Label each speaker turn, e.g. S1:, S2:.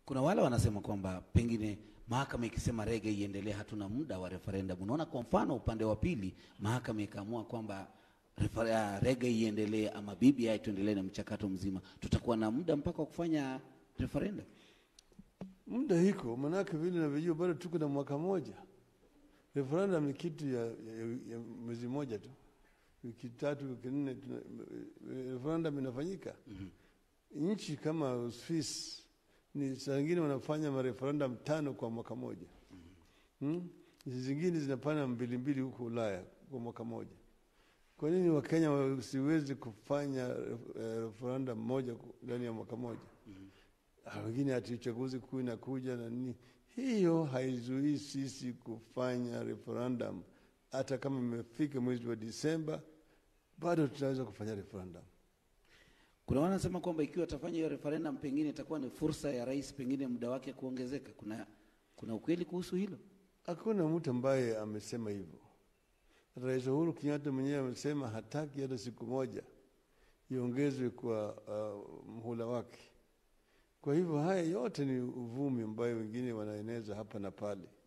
S1: Kuna wale wanasema kwamba pengine mahakama ikisema rege iendelee, hatuna muda wa referendum. Unaona, kwa mfano upande wa pili mahakama ikaamua kwamba refer- ah, rege iendelee ama BBI tuendelee na mchakato mzima, tutakuwa na muda mpaka wa kufanya referendum.
S2: Muda hiko manake vile navyojua bado tuko na mwaka moja. Referendum ni kitu ya, ya, ya mwezi moja tu, wiki tatu, wiki nne, tuna- referendum inafanyika. Nchi kama Uswisi ni saa zingine wanafanya mareferendum tano kwa mwaka moja. Hmm? Nchi zingine zinafanya mbili mbili huko Ulaya kwa mwaka moja. Kwa nini Wakenya wasiwezi kufanya eh, referendum moja ku- ndani ya mwaka moja? Ah, wengine ati uchaguzi kuu inakuja na nini. Hiyo haizuii sisi kufanya referendum. Hata kama imefika mwezi wa Disemba, bado tunaweza kufanya referendum.
S1: Kuna wale wanasema kwamba ikiwa atafanya hiyo referendum, pengine itakuwa ni fursa ya rais pengine muda wake kuongezeka. Kuna kuna ukweli kuhusu hilo?
S2: Hakuna mtu ambaye amesema hivyo. Rais Uhuru Kenyatta mwenyewe amesema hataki hata siku moja iongezwe kwa uh, mhula wake. Kwa hivyo haya yote ni uvumi ambayo wengine wanaeneza hapa na pale.